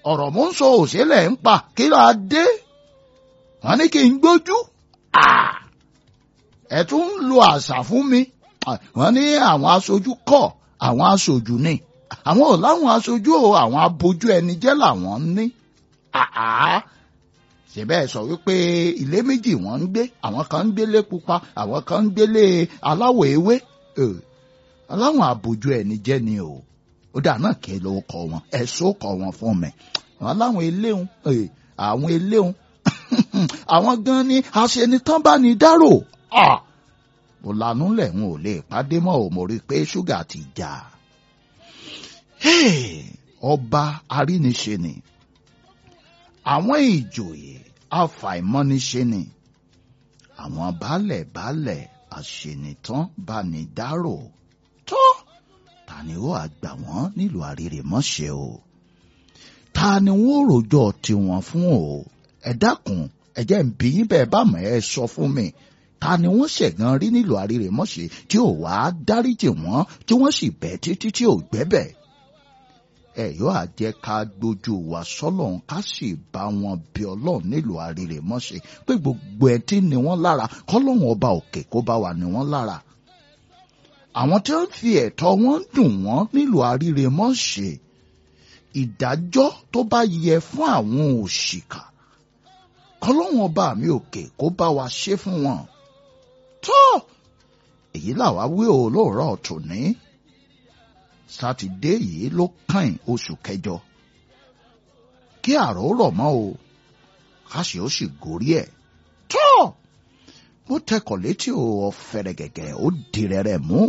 ọ̀rọ̀ mò ń sọ òṣèlẹ̀ ń pa kí ló á dé wọ́n ní kí n gbójú ẹ tún ń lo àṣà fún mi wọ́n ní àwọn aṣojú kọ́ àwọn aṣojú ni àwọn ò láwọn aṣojú o àwọn abojú ẹni jẹ́ làwọn ń ní ṣèbẹ́ sọ wípé ilé méjì wọ́n ń gbé àwọn kan ń gbélé pupa àwọn kan ń gbélé aláwọ̀ ewé aláwọn abojú ẹni jẹ́ ni o ó dà náà kí ló kọ wọn ẹ̀sọ́ kọ wọn fún mi wọn láwọn eléhùn àwọn eléhùn àwọn gan ni aṣenitán bá ní dárò mo lanú lẹ́hùn ò lè pàdé mọ́ ò mo rí i pé ṣúgà ti jà ọba aríniṣe ni àwọn ìjòyè afàìmọ́niṣe ni àwọn baálẹ̀ baálẹ̀ àṣenitán bá ní dárò tó ta ni ó àgbà wọ́n nílùú àrírèmọ́ṣẹ́ o ta ni wọ́n rojọ́ tiwọn fún o ẹ dákun ẹ jẹ́ ń bí yín bẹ́ẹ̀ bá mọ̀ ẹ sọ fún mi ta ni wọ́n ṣẹ̀gàn rí nílùú àrírèmọ́ṣẹ́ tí ò wá dáríjì wọ́n tí wọ́n sì bẹ̀ títí tí ò gbẹ́bẹ̀ ẹ yóò àjẹ́ ká gbójú wa sọ́lọ́run ká sì bá wọn bí ọlọ́run nílùú àrírèmọ́ṣẹ́ pé gbogbo ẹ tí ni wọ́n lára kọ́lọ́run ọba òkè kó bá wà ní wọ́n lára àwọn tí wọ́n fi ẹ̀tọ́ wọn dùn wọ́n nílùú àrírèmọ́ṣẹ́ ìdájọ́ tó bá yẹ fún àwọn òṣìkà kọlọ́wọ́n ọba mi òkè kó bá wa ṣe fún wọn tó èyí làwa wí o lóòrọ̀ tòní sátidé yìí ló kàn oṣù kẹjọ kí àrò rọ̀ mọ́ o káṣí ó sì gorí ẹ̀ tó ó tẹkọ̀ létí o ọ̀fẹ́rẹ́ gẹ̀gẹ̀ ó dìrẹ̀rẹ̀ mú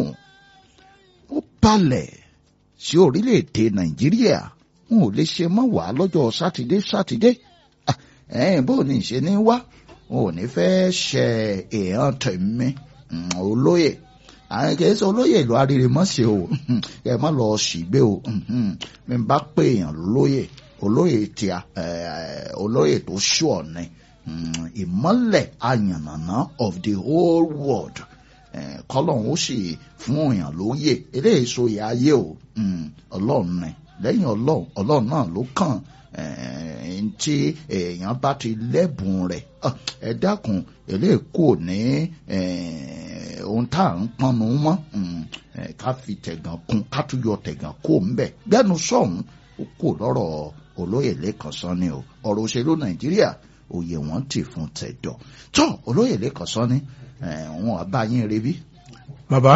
ó balẹ̀ sí orílẹ̀-èdè nàìjíríà n ò lè ṣe mọ́ wàá lọ́jọ́ sátidé sátidé ẹ̀ẹ́n bó ní ṣe ní wá n ò ní fẹ́ ṣe èèyàn tẹ̀mí olóyè àwọn kìí ṣe olóyè ìlú Arírèmọ́ṣẹ́ o ẹ má lọ ṣìgbé o mi bá pè èèyàn lóyè olóyè tíya olóyè tó ṣù ọ̀nẹ́ ìmọ́lẹ̀ àyànnàná of the whole world kọ́lọ́hún ó sì fún èèyàn lóyè eléyìí so ìyá ayé o ọlọ́run ni lẹ́yìn ọlọ́run ọlọ́run náà ló kàn tí èèyàn bá ti lẹ́bùn rẹ̀ ẹ dákun eléyìí kò ní ohun tá à ń pọnnu mọ́ ká fi tẹ̀gàn kún ká tún yọ tẹ̀gàn kó ń bẹ̀ gbẹ́nu sọ̀hún ó kò lọ́rọ̀ olóyè lẹ́kàn sán ni o ọ̀rọ̀ òṣèlú nàìjíríà òye wọn ti fún tẹ̀dọ̀ tó olóyè lẹ́kàn sán ni wọn àbá yín rebí. bàbá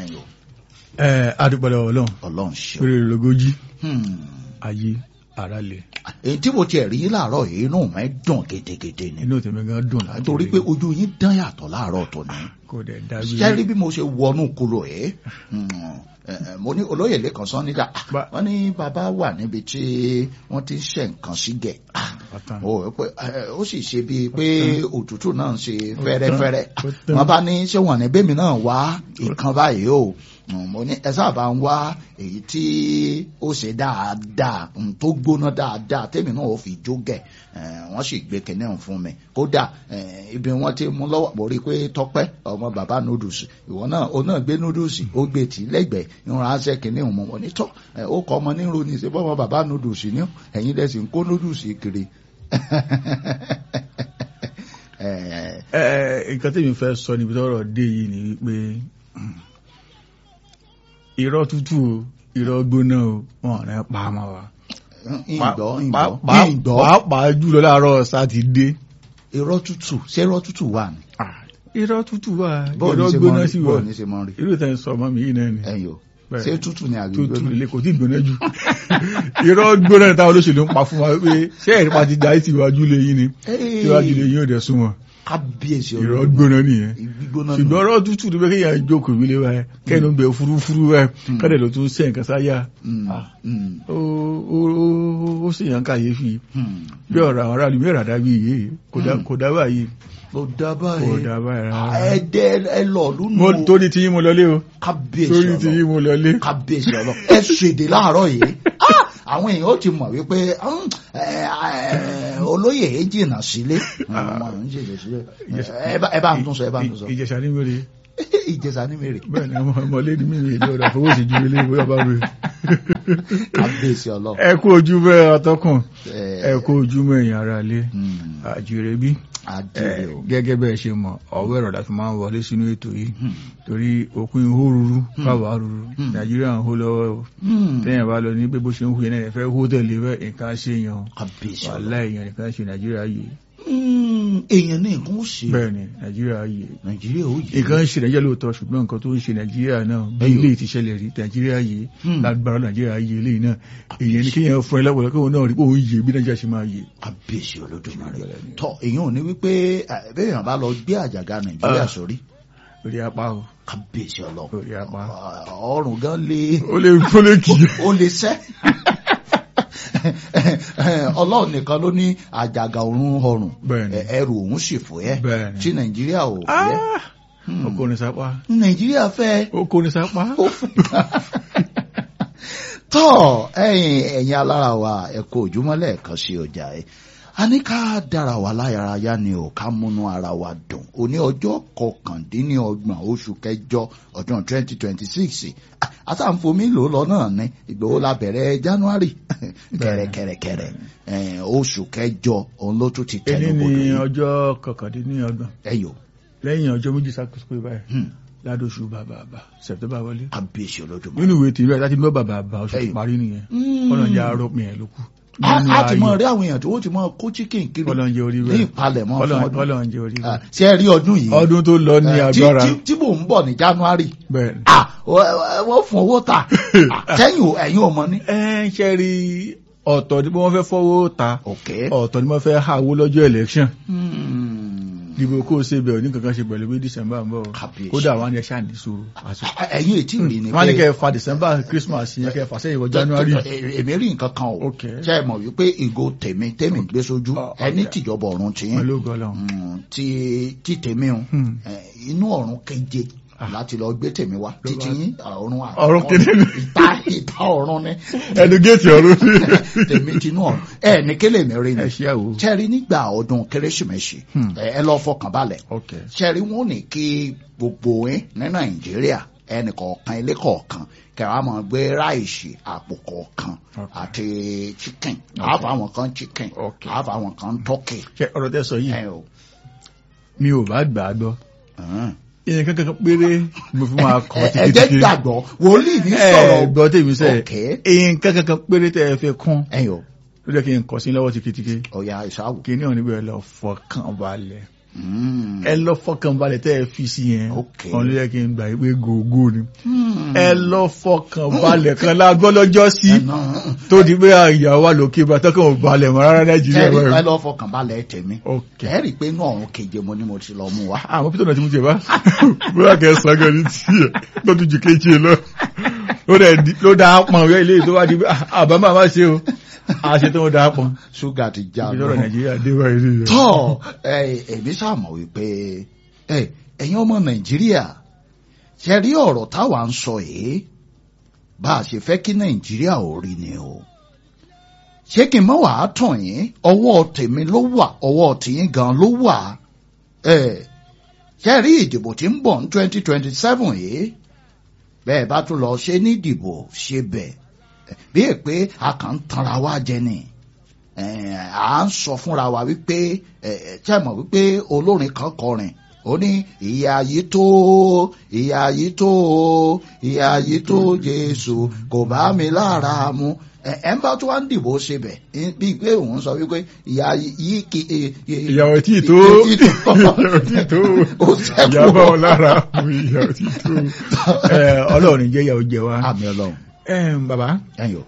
ẹ adúpọ̀lọ̀ ọlọ́run ọlọ́run ṣe. péré lógójì ayé ara lè. èyí tí mo tiẹ̀ rí láàárọ̀ yìí inú mi dùn gidigidi ni. inú tèmi gan dùn láti torí pé ojú yín dán yàtọ̀ láàárọ̀ tó ní. kò dẹ̀ dájú. sẹ́rí bí mo ṣe wọnú kúrò ẹ̀ mo ní olóyè lẹ́kàn sán nígbà wọ́n ní bàbá wà níbi tí wọ́n ti ń ṣe nǹkan sí gẹ̀ ó sì ṣe bíi pé òtútù náà ń ṣe fẹ́rẹ́fẹ́rẹ́ wọ́n bá ní ṣé wọ́n ní bẹ́mi náà wá ìkan báyìí o mo ní ẹ sábà ń wá èyí tí ó ṣe dáadáa tó gbóná dáadáa tèmi náà ò fi jó gẹ̀ wọ́n sì gbé kinní ọ̀hún fún mi kódà ibi wọ́n ti mú lọ́wọ́ mo rí i pé tọ́pẹ́ ọmọ bàbá noodles ìwọ náà ó náà gbé noodles ó gbé tì lẹ́gbẹ̀ẹ́ ìrún ránṣẹ́ kinní ọ̀hún mo ní tọ́ ó kọ́ ọmọ ní ronú ṣe bọ́ ọmọ bàbá noodles ní ẹ̀yin lẹ́sì ń kó noodles kiri. nǹkan tí mi fẹ́ sọ níbi tọ́rọ̀ dé yìí ni wípé irọ́ tútù o irọ́ gbóná o wọn ò ní pa á mọ́ wa. ìgbọ́ ìgbọ́ ìgbọ́ pàápàá jùlọ láàárọ̀ sátidé. irọ́ tútù ṣé irọ́ tútù wà ní. irọ́ tútù wà bọ́ọ̀lù irọ́ ṣe gbóná mọ́ sí rí wà bọ́ọ̀lù ní ṣe mọ́ rí. irú ìtàn sọ ọmọ mi yìí náà ni. ẹ̀yọ́ Bẹ́ẹ̀. ṣé tútù ni àgbègbè tútù ilé kò tí ì gbóná jù irọ́ gbóná ní táwọn olóṣèlú ń pa fún wa pé ṣé ẹ̀rí pa ti dá sí iwájú lé yín ni tí iwájú lé yín ò dẹ̀ súnmọ́ kábíyèsí irọ́ gbóná nìyẹn gbígbóná nù. ṣùgbọ́n ọ̀rọ̀ tútù ni pé kéèyàn jókòó ìwé wa ẹ kẹ́nu bẹ fúrúfúrú ẹ kọ́dẹ̀ ló tún sẹ́ nǹkan sáyà Mm, Ah. mm, ó ó- ó- ó sì yàn káyéfì mm. bí ọ̀rọ̀ àwọn aráàlú mẹ́rà dábì yìí kò dá- kò dá báyìí kò dá kò báyìí dá báyìí Ah, rárá. ẹ dẹ ẹ lọ lùnú mo torí tí yín mo lọlé o kábíyèsí torí tí ọlọ yín mo lọlé kábíyèsí ọlọ ẹ ṣèdè láàárọ̀ yìí Ah, àwọn èèyàn ó ti mọ̀ wípé mm, ẹ, ẹ, olóyè yìí jìnnà sílé ọmọ ń jìnnà sílé ẹ bá- ẹ bá ń tún sọ ẹ bá ń tún sọ ìjẹ̀ṣà ní wèrè ìjẹsà ní mèrè bẹ́ẹ̀ ni ọmọ ọmọlé ní mímí ìlú ọ̀dà fowó sí ju ilé ìwé ọba mi. kábíyèsí ọlọ́run. ẹ kú ojú bẹ́ẹ̀ ọtọ́kùn ẹ ẹ kú ojú mọ́ èèyàn ara lé àjèrè bí adìrẹ o. gẹ́gẹ́ bẹ́ẹ̀ ṣe mọ̀ ọ̀wọ́ ẹ̀rọ láti máa ń wọlé sínú ètò yìí torí òpin ihò ruru káwàá ruru nàìjíríà ń hó lọ́wọ́ o Hmm. téèyàn bá lọ ní pé bó ṣe ń hu yẹn náà ẹ fẹ́ hó tẹ̀lé bẹ́ẹ̀ nǹkan ṣe yan kábíyèsí ọlọ́run. wàhálà èèyàn nìkan ṣe nàìjíríà yìí Hmm, èèyàn ní nǹkan ó ṣe bẹ́ẹ̀ ni nàìjíríà yìí nàìjíríà ó yẹ. nǹkan ń ṣe nàìjíríà lóòótọ́ ṣùgbọ́n nǹkan tó ń ṣe nàìjíríà náà bí Ẹyọ. ilé ti ṣẹlẹ̀ rí nàìjíríà yìí Hmm. lágbára nàìjíríà yìí eléyìí náà èèyàn ní kéèyàn fún ẹ lọ́pọ̀lọpọ̀ kóun náà rí pé òun yè bí nàìjíríà ṣe máa yè. kábíyèsí olódùmarè tọ èèyàn ò ní wípé eh, béèyàn bá lọ gbé àjàgà nàìjíríà Ah. sórí orí apá o kábíyèsí ọlọ́run orí apá ọrùn gan lé ó lè ó lè kì í. ó lè sẹ́ ọlọ́run nìkan ló ní àjàgà òun ọrùn Bẹ́ẹ̀ni. ẹ- ẹrù òun sì fòyẹ́ Bẹ́ẹ̀ni. tí nàìjíríà ò fẹ́ ó kó ní sápá nàìjíríà fẹ́ ó kó ní sápá. ó fẹ́ tọ́ ẹ̀yin ẹ̀yin alára wa ẹ̀kọ́ òjúmọ́ lẹ́ẹ̀kan sí ọjà ẹ̀ a ní ká dára wa láyàráyá ni ò ká múnú ara wa dùn òní ọjọ́ kọkàndínlọ́gbọ̀n oṣù kẹjọ ọdún twenty twenty six àtàǹfomi lò lọ náà ní ìgbòho la bẹ̀rẹ̀ january kẹrẹkẹrẹkẹrẹ ẹ̀, oṣù kẹjọ òun ló tún ti èyí tẹnu ni bodò yìí ọjọ́ kọkàndínlọ́gbọ̀n ẹ̀yọ́ lẹ́yìn ọjọ́ méjì sákòóso pé báyìí ládóṣù bàbà àbà sẹ̀tẹ́bà wọlé. kábíyèsí olódùmarè. nínú ìwé tìrẹ láti gbọ́ bàbà àbà oṣù tó Ẹyọ. parí nìyẹn Mm. ọlọ́njẹ́ arọ́pin ẹ̀ ló kù. a Nínú a ti mọ ayọ̀. rí àwọn èèyàn tí wọ́n ti mọ kó chicken kiri ọlọ́njẹ́ orí ní bẹ́ẹ̀ ìpalẹ̀mọ́ fún Ọlọ́run- ọdún ọlọ́njẹ́ orí Ah, bẹ́ẹ̀. ṣé ẹ rí ọdún yìí ọdún tó lọ ní Eh, tí- agbára tí- tí mò ń bọ̀ ní january bẹ́ẹ̀ ni. ah wọ́n wọ́n fún owó ta Ah, sẹ́yìn ò- ẹ̀yin ò mọ ní. ẹ ń ṣe rí ọ̀tọ̀ ni wọ́n fẹ́ fọwọ́ ta ok ọ̀tọ̀ ni wọ́n fẹ́ háwó lọ́jọ́ election Hmm. dìbò kó o ṣe bẹ̀ ò ní kankan ṣe pẹ̀lú bí december ń bọ̀ Kábíyèsí. kódà wọn ni ẹ ṣáà ní sùúrù àsìkò Ah, ẹ̀yin ètí rí ni wọn ní kẹ́ ẹ fa december christmas yẹn kẹ́ ẹ fà sẹ́yìn wọ january Eh, èmi rí nǹkan kan o Ok. ṣe é mọ̀ wípé ìgò tèmi tèmi gbé sójú Ah, ẹni ok. tìjọba ọ̀run ti wọn yín ló gọ́ lọ́hùn. Mm, ti ti tèmi o Hmm. eh, inú ọ̀run keje láti lọ gbé tèmi wá Ló títí bá- yín ọ̀run à- Ọ̀run keje ni. ìta ìta ọ̀run ni ẹnu géètì ọ̀run tèmi tinú ọ̀run ẹ ní kélé mi rí ẹ ni ṣe àwò. ṣẹ́rí nígbà ọdún kérésìmesì Hmm. ẹ ẹ lọ fọkàn balẹ̀ ok ṣẹ́rí wọn ò ní kí gbogbo yín ní nàìjíríà ẹnì kọ̀ọ̀kan ilé kọ̀ọ̀kan kẹwàá máa gbé ráìsì àpò kọ̀ọ̀kan Ok. àti chicken Ok. àáfà àwọn kan chicken Ok. àáfà àwọn kan turkey ṣe ọ̀rọ̀ tẹ́ sọ yìí ẹ o. mi ò bá gbà á gbọ́ hàn. ìyẹn kankan péré mo fi máa kọ́ ẹ ẹ jẹ́ tìkìtìkì gbàgbọ́ wòlíì ní ẹ sọ̀rọ̀ gbọ́ tèmi sẹ́ Ok. ìyẹn kankan péré tẹ́ ẹ fẹ́ kún ẹ yọ ló jẹ́ kí n kọ́ sí lọ́wọ́ tìkìtìkì ọ̀ya ìṣàwò. kí ní ọ̀nà ibẹ̀ lọ fọkàn balẹ̀ Mm. ẹ lọ fọkàn balẹ̀ tẹ́ ẹ fi sí yẹn Ok. ọ̀n ló jẹ́ kí n gbà pé gògó ni Hmm. ẹ lọ fọkàn balẹ̀ kan lágbọ́ lọ́jọ́ sí Ẹ̀nà, tó di pé ìyàwó wa lókè bá tọ́kàn ò balẹ̀ mọ́ rárá nàìjíríà ẹ rí- ẹ báyìí. lọ fọkàn balẹ̀ tèmi ok ẹ rí i pé inú ọ̀run keje mo ní mo ti lọ mú wa. àwọn pítọ̀ náà ti mú jẹ bá bóyá kẹ́ ẹ sàn gan ní tiẹ̀ lọ́dún ju kéjì lọ ló dẹ̀ di- ló dáa pọn ọ̀rẹ́ ilé tó wá di pé àbámọ́ àmá ṣe o a ṣe tó ń dáa pọn ṣúgà ti já ibi lọ. lọ́rọ̀ nàìjíríà dé báyìí rí rẹ̀. tọ́ ẹ èmi ṣàmọ̀ wípé ẹ ẹ̀yin ọmọ nàìjíríà ṣe rí ọ̀rọ̀ táwa ń sọ yìí bá a ṣe fẹ́ kí nàìjíríà ò rí ni o ṣé kí n mọ̀ wàá tàn yín ọwọ́ tèmi ló wà ọwọ́ tìyín gan ló wà ẹ ṣe rí ìdìbò tí ń bọ̀ ní twenty twenty seven yìí bẹ́ẹ̀ bá tún lọ ṣe ní ìdìbò ṣe bẹ́ẹ̀ bí è pé a kàn ń tanra wá jẹ ni Eh, à ń sọ fúnra wa wípé ṣe mọ̀ wípé olórin kan kọrin ó ní ìyà yìí tó ìyà yìí tó ìyà yìí tó Jésù kò bá mi lára mu ẹ ẹ ń bá tó wá ń dìbò ṣe bẹ bíi pé òun sọ wípé ìyà yìí kì í. ìyàwó tí ì tó ìyàwó tí ì tó Ó ṣẹ́kù. ìyàbọ̀ wọn lára ìyàwó tí ì tó Ẹ, ọlọ́run jẹ́ ìyàwó jẹ wá. àmì Ọlọ́run Ẹ, bàbá ẹyọ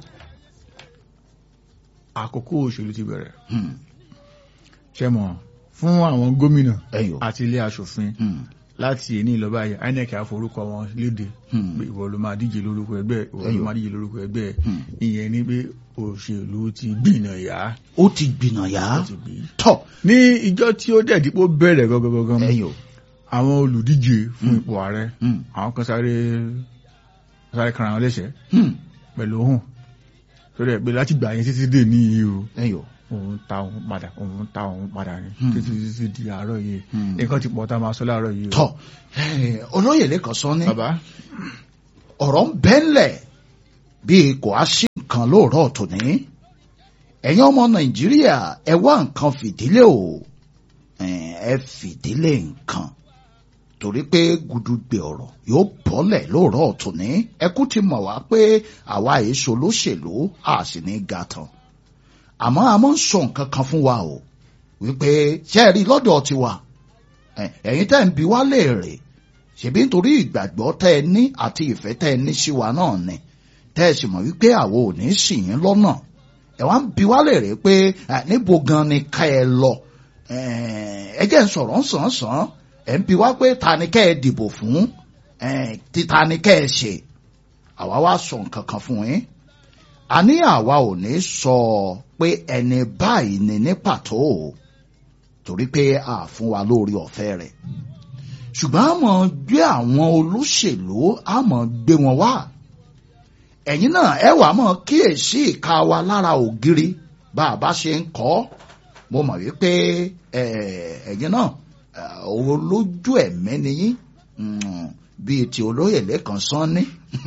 àkókò òṣèlú ti bẹ̀rẹ̀ Hmm, ṣe mọ̀ fún àwọn gómìnà ẹyọ àti ilé aṣòfin Hmm, láti èní ìlọ́ba yìí INEC àforúkọ wọn léde hmm, pé ìwọ ló máa díje lórúkọ ẹgbẹ́ ìwọ ló Ẹyọ. máa díje lórúkọ ẹgbẹ́ hmm. ìyẹn ni pé òṣèlú ti gbìnà yá ó ti gbìnà yá ó ti gbì. tọ ní ìjọ tí ó dẹ̀ dípò bẹ̀rẹ̀ gangan ẹyọ àwọn olùdíje fún Hmm. ipò ààrẹ Hmm, àwọn kan sáré sáré kan àwọn léṣe hmm, pẹ̀lú ohun torí ẹ̀ pé láti gbà yẹn títí dé ní iye o ẹ̀yìn o òun ta òun padà òun ta òun padà ni Hmm. títí títí di àárọ̀ yìí Hmm. nǹkan ti pọ̀ tá a máa sọ láàárọ̀ yìí o. tọ́ eh, olóyè lẹ́kàn sọ ní bàbá ọ̀rọ̀ ń bẹ́ńlẹ̀ bíi kò á sí nǹkan lóòrọ̀ tòní ẹ̀yin ọmọ nàìjíríà ẹ wá nǹkan fìdílé o Eh, ẹ fìdílé nǹkan torí pé gudugbe ọ̀rọ̀ yóò bọ́lẹ̀ lóòrọ̀ tòní ẹkú ti mọ̀ wá pé àwa èso lóṣèlú a sì ní ga tán àmọ́ a máa ń sọ nǹkan kan fún wa o wípé ṣé ẹ rí lọ́dọ̀ tiwa Eh, ẹ̀yin tẹ́ ń bi wá léèrè ṣèbí nítorí ìgbàgbọ́ tẹ́ ẹ ní àti ìfẹ́ tẹ́ ẹ ní sí wa náà ni tẹ́ ẹ sì mọ̀ wípé àwo ò ní ṣì yín lọ́nà ẹ wá ń bi wá lèrè pé eh, níbo gan ni ká ẹ lọ Eh, ẹ jẹ́ ń sọ̀rọ̀ ń sàn sàn ẹ̀ ń bi wá pé ta ni kẹ́ ẹ dìbò fún Eh, ti ta ni kẹ́ ẹ ṣe àwa wá sọ nǹkan kan fún yín a ní àwa ò ní sọ pé ẹni báyìí ni ní pàtó o torí pé a fún wa lórí ọ̀fẹ́ rẹ̀ ṣùgbọ́n a mọ̀ gbé àwọn olóṣèlú a mọ̀ gbé wọn wá ẹ̀yin náà ẹ wà mọ̀ kíyèsí ìka wa lára ògiri bá a bá ṣe ń kọ́ mo mọ̀ wípé eh, ẹ̀yin náà eh, olójú ẹ̀mí ni yín Mm, bíi ti olóyè lẹ́kan sán ní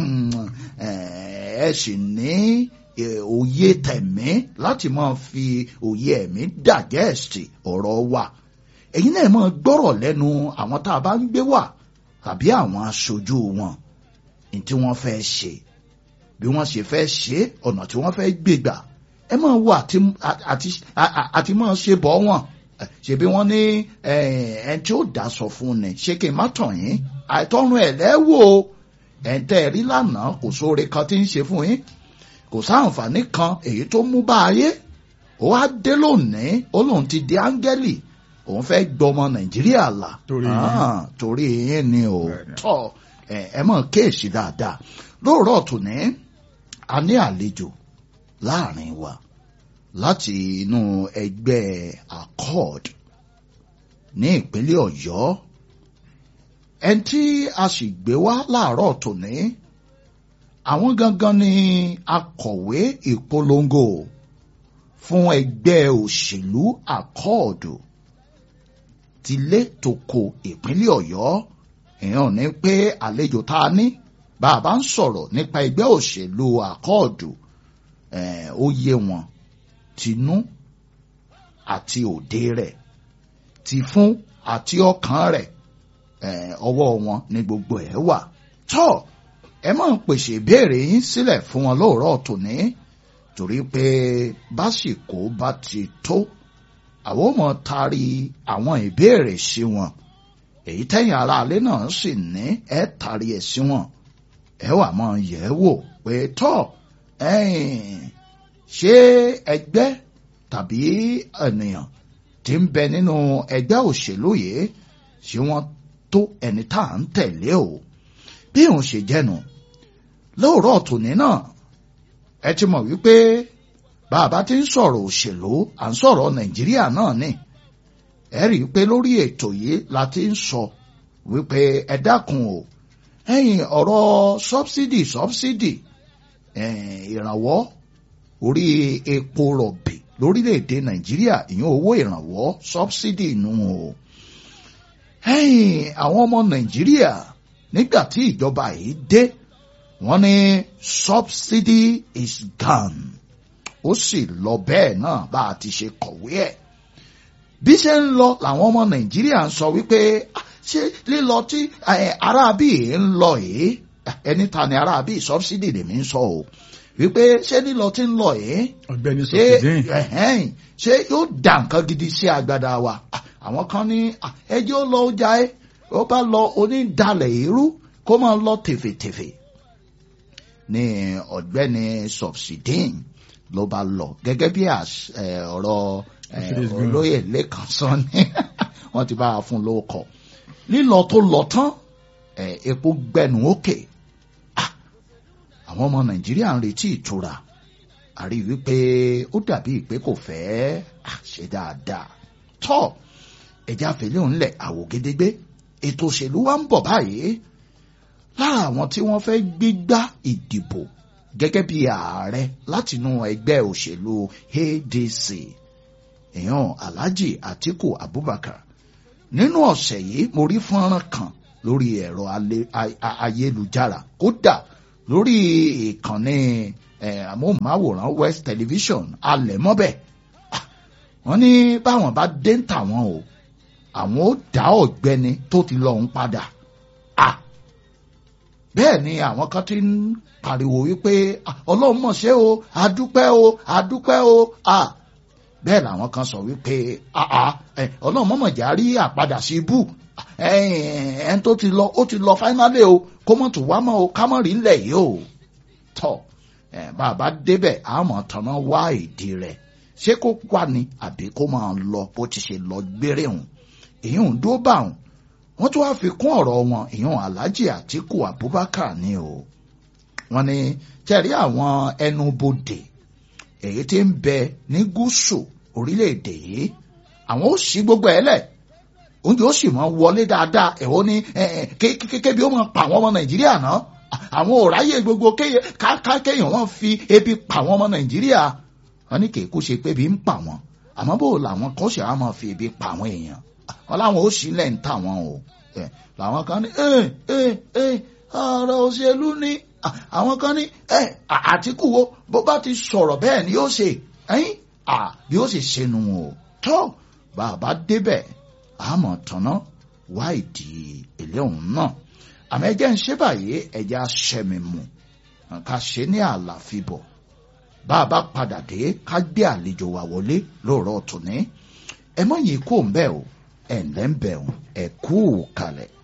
ẹ sì ní eh, òye tẹ̀mí láti máa fi òye ẹ̀mí dàgẹ́ẹ̀sì ọ̀rọ̀ wa ẹ̀yin náà máa gbọ́rọ̀ lẹ́nu àwọn tá a bá ń gbé wà tàbí àwọn aṣojú wọn ní tí wọ́n fẹ́ ṣe bí wọ́n ṣe fẹ́ ṣe ọ̀nà tí wọ́n fẹ́ gbégbà ẹ máa wo àti àti àti máa ṣe bọ́ wọn ṣebí wọ́n ní ẹni tí ó dáṣọ fún ni ṣé kí n má tàn yín àìtọ́run ẹ̀ lẹ́wọ̀ ẹ̀ ń tẹ́ ẹ rí lánàá kò sóore kan tí ń ṣe fún yín kò sáǹfààní kan èyí tó mú bá ayé ó wá dé lónìí ó lóun ti di áńgẹ́lì òun fẹ́ gbọmọ nàìjíríà là Torí yín. Ah, torí yín ni ò Bẹ́ẹ̀ni. tọ́ ẹ ẹ mọ̀ kéèsì dáadáa lóòrọ̀ tòní a ní àlejò láàrin wa láti inú ẹgbẹ́ accord ní ìpínlẹ̀ ọ̀yọ́ ẹni tí a sì gbé wá láàárọ̀ tòní àwọn gangan ni akọ̀wé ìpolongo fún ẹgbẹ́ òṣèlú accord tilé tòkò ìpínlẹ̀ ọ̀yọ́ èèyàn ní pé àlejò tá a ní bá a bá ń sọ̀rọ̀ nípa ẹgbẹ́ òṣèlú àkọọ̀dù eh, ó yé wọn tinú àti òde rẹ̀ ti fún àti ọkàn rẹ̀ eh, ọwọ́ wọn ní gbogbo ẹ̀ wà tọ́ ẹ máa ń pèsè ìbéèrè yín sílẹ̀ fún wọn lóòrọ̀ tòní torí pé básìkò bá ti tó àwọn ọmọ taari àwọn ìbéèrè sí wọn èyí tẹ́yìn aráalé náà sì ní ẹ taari ẹ̀ sí wọn ẹ wà máa yẹ̀ ẹ́ wò pé tọ́ ẹ̀yìn ṣé ẹgbẹ́ tàbí ènìyàn tí ń bẹ nínú ẹgbẹ́ òṣèlú yìí ṣé wọ́n tó ẹni tá à ń tẹ̀lé o bí òun ṣe jẹ́nu lóòrọ̀ tòní náà ẹ ti mọ̀ wípé bàbá tí ń sọ̀rọ̀ òṣèlú à ń sọ̀rọ̀ nàìjíríà náà ni ẹ rí i pé lórí ètò yìí la ti ń sọ wípé ẹ dákun o ẹ̀yin ọ̀rọ̀ sọ́bsidì sọ́bsidì ìrànwọ́ orí epo rọ̀bì lórílẹ̀‐èdè nàìjíríà ìyẹn owó ìrànwọ́ sọ́bsidì nù o ẹ̀yin àwọn ọmọ nàìjíríà nígbà tí ìjọba yìí dé wọ́n ní subsidy is gone ó sì lọ bẹ́ẹ̀ náà bá a ti ṣe kọ̀wé ẹ̀ bí ṣe ń lọ làwọn ọmọ nàìjíríà ń sọ wípé "Ah, ṣé lílọ tí eh, aráabí yìí ń lọ yìí ẹni ta ni aráabí subsidy lèmi ń sọ o wípé ṣé lílọ tí ń lọ yìí ọ̀gbẹ́ni ṣé sọfìdín ẹ̀hẹ́n, ṣé yóò dà nǹkan gidi sí agbada wa Ah, àwọn kan ní ah, ẹjẹ́ ó lọ ọjà ẹ ó bá lọ onídàlẹ̀ irú kó máa lọ tèfètèfè ní ọ̀gbẹ́ni subsidin ló bá lọ gẹ́gẹ́ bí àṣ- eh, ọ̀rọ̀ eh, Mercedes Benz. olóyè lẹ́kàn sọ ni wọ́n ti bá a fún lóko lílọ tó lọ tán eh, epo gbẹnu òkè Ah, àwọn ọmọ nàìjíríà ń retí ìtura àrí wípé ó dàbí pé kò fẹ́ ah, ṣe dáadáa tọ́ ẹja fèlè ńlẹ̀ àwògedegbe ètò òṣèlú wa ń bọ̀ báyìí lára àwọn tí wọ́n fẹ́ gbégbá ìdìbò gẹ́gẹ́ bí ààrẹ látinú ẹgbẹ́ òṣèlú ADC èèyàn Alhaji Atiku Abubakar nínú ọ̀sẹ̀ yìí mo rí fọ́nrán kan lórí ẹ̀rọ ayélujára kódà lórí ìkànnì amóhùnmáwòrán West Television alẹ̀ mọ́bẹ̀ wọ́n ní báwọn bá dé ń tà wọ́n o àwọn ó dá ọ̀gbẹ́ni tó ti lọ ń padà bẹ́ẹ̀ ni àwọn kan ti ń pariwo wípé ọlọ́run mọ̀ ṣe o adúpẹ́ o adúpẹ́ o bẹ́ẹ̀ làwọn kan sọ wípé ọlọ́run mọ̀mọ̀ jà rí àpadà sí ibú ẹn tó ti lọ ó ti lọ fáínálì o kó mọ̀ tó wá mọ́ o ká mọ̀ rí ńlẹ̀ yìí o tọ́ bàbá débẹ̀ àmọ̀ tọ̀nà wá ìdí rẹ̀ ṣé kó wà ní àbí kó máa lọ bó ti ṣe lọ gbére hùn èyí ń dó bá hùn wọ́n tún wá fi kún ọ̀rọ̀ wọn ìyún Alhaji Atiku Abubakar ni o wọ́n ní tẹ̀rí àwọn ẹnubodè èyí tí ń bẹ ní gúúsù orílẹ̀-èdè yìí àwọn ó ṣí gbogbo ẹ̀ lẹ̀ oúnjẹ ó sì máa wọlé dáadáa ẹ̀hó ní kébi ó máa pa àwọn ọmọ Nàìjíríà náà àwọn ò ráyè gbogbo kéèyàn wọn fi ebi pa àwọn ọmọ Nàìjíríà wọ́n ní kéèkú ṣe pé ebi ń pa wọn àmọ́ bó làwọn kan ṣe àwọn máa fi ebi pa àwọn èèyàn wọn láwọn ó sílẹ̀ ń tà wọn o làwọn kan ní ọ̀rọ̀ òṣèlú ni àwọn kan ní Àtíkù wo bó bá ti sọ̀rọ̀ bẹ́ẹ̀ ni yóò ṣe bí ó sì ṣẹnu o tó bàbá débẹ̀ àmọ̀ tọ̀nà wá ìdí ilé òun náà àmọ́ ẹjẹ́ ń ṣe báyìí ẹjẹ́ aṣẹ́mi mu ká ṣe ní àlàfíbọ̀ bá a bá padà dé ká gbé àlejò wa wọlé lóòrọ̀ tòní ẹ mọ̀ yìí kó ń bẹ́ẹ̀ o ẹ̀ ǹlẹ́ ń bẹ̀ ẹ̀ kú kalẹ̀.